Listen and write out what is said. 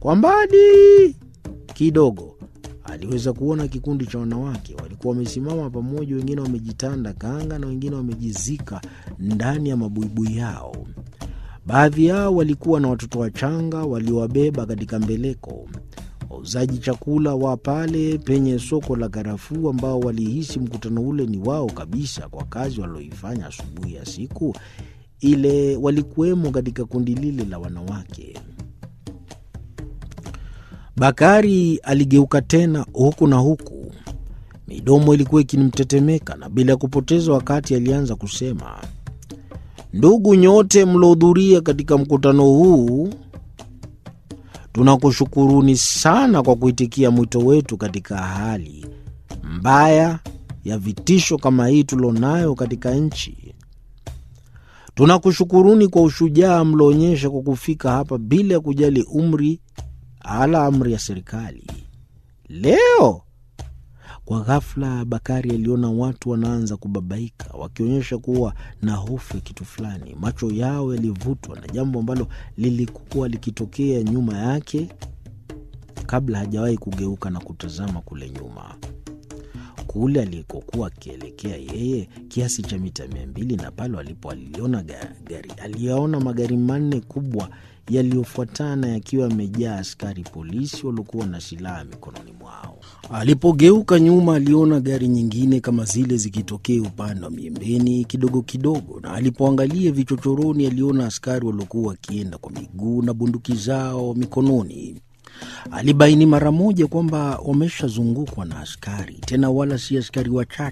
Kwa mbali kidogo aliweza kuona kikundi cha wanawake walikuwa wamesimama pamoja, wengine wamejitanda kanga na wengine wamejizika ndani ya mabuibui yao. Baadhi yao walikuwa na watoto wachanga waliowabeba katika mbeleko. Wauzaji chakula wa pale penye soko la karafuu, ambao walihisi mkutano ule ni wao kabisa kwa kazi walioifanya asubuhi ya siku ile, walikuwemo katika kundi lile la wanawake. Bakari aligeuka tena huku na huku, midomo ilikuwa ikinimtetemeka, na bila ya kupoteza wakati alianza kusema, ndugu nyote mlohudhuria katika mkutano huu, tunakushukuruni sana kwa kuitikia mwito wetu katika hali mbaya ya vitisho kama hii tulionayo katika nchi. Tunakushukuruni kwa ushujaa mlioonyesha kwa kufika hapa bila ya kujali umri ala amri ya serikali. Leo kwa ghafla, Bakari aliona watu wanaanza kubabaika, wakionyesha kuwa na hofu ya kitu fulani. Macho yao yalivutwa na jambo ambalo lilikuwa likitokea nyuma yake kabla hajawahi kugeuka na kutazama kule nyuma, kule alikokuwa akielekea yeye, kiasi cha mita mia mbili na pale alipo aliona gari, aliyaona magari manne kubwa yaliyofuatana yakiwa yamejaa askari polisi waliokuwa na silaha mikononi mwao. Alipogeuka nyuma, aliona gari nyingine kama zile zikitokea upande wa miembeni kidogo kidogo, na alipoangalia vichochoroni, aliona askari waliokuwa wakienda kwa miguu na bunduki zao mikononi. Alibaini mara moja kwamba wameshazungukwa na askari, tena wala si askari wachache.